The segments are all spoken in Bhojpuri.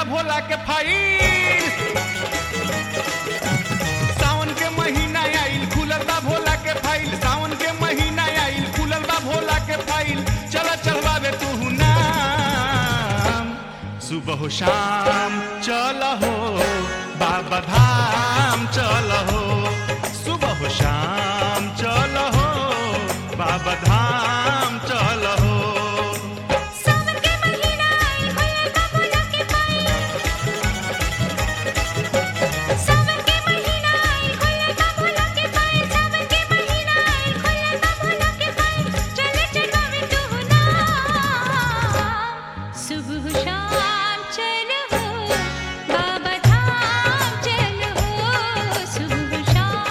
भोला के फाइल सावन के महीना आइल खुलल बा भोला के फाइल सावन के महीना आइल खुलल बा भोला के फाइल चल चढ़वावे तू नाम सुबह हो शाम चल हो बाबा धाम चल हो सुबह हो शाम चल हो बाबा धाम चल हो सावन के महीना आई खुलल बा भोला के फाइल सावन के महीना आई खुलल बा भोला के फाइल सावन के महीना आई खुलल बा भोला के फाइल चले चढ़ावे तू नाम सुबह शाम चलो बाबा धाम चलो सुबह शाम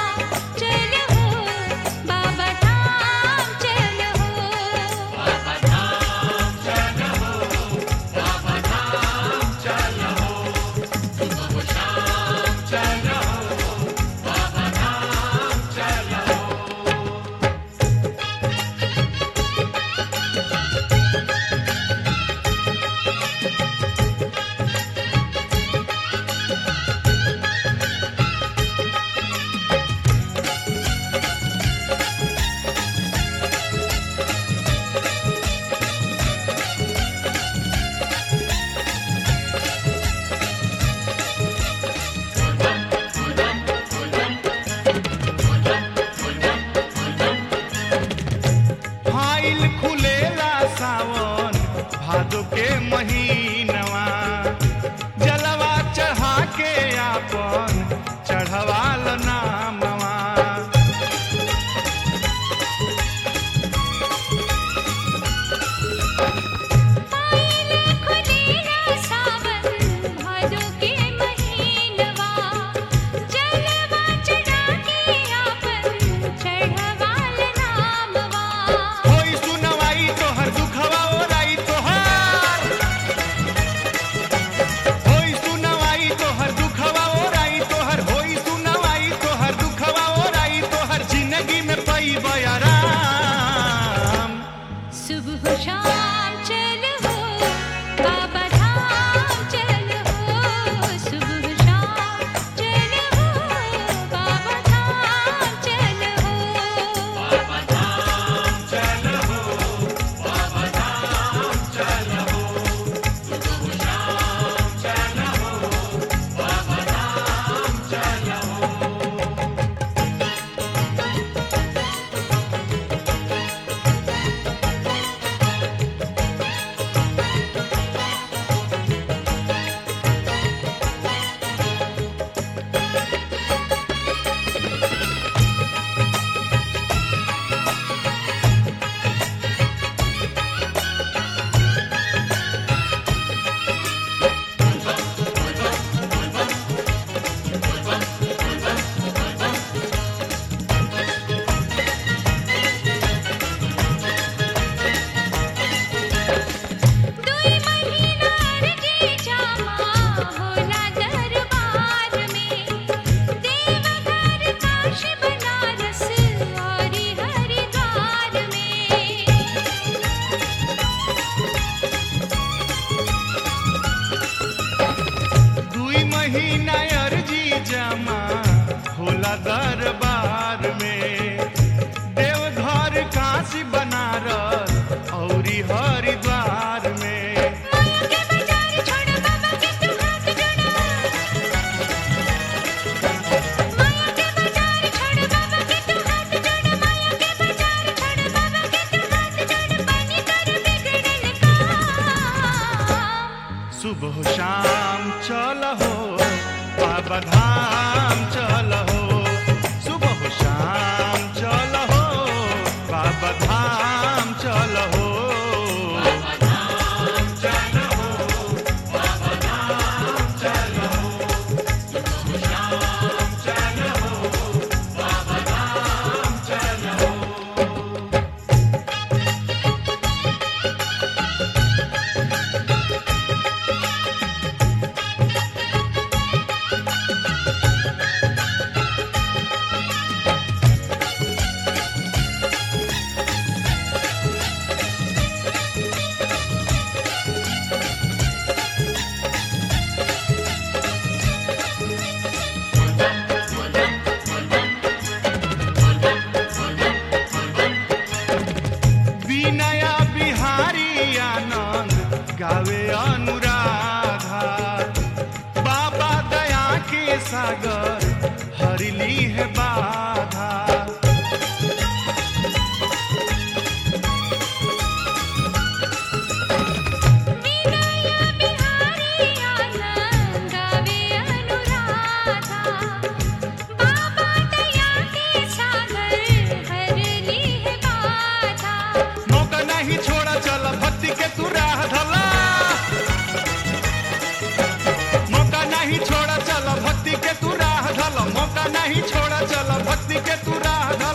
नहीं छोड़ा चल भक्ति के तू राह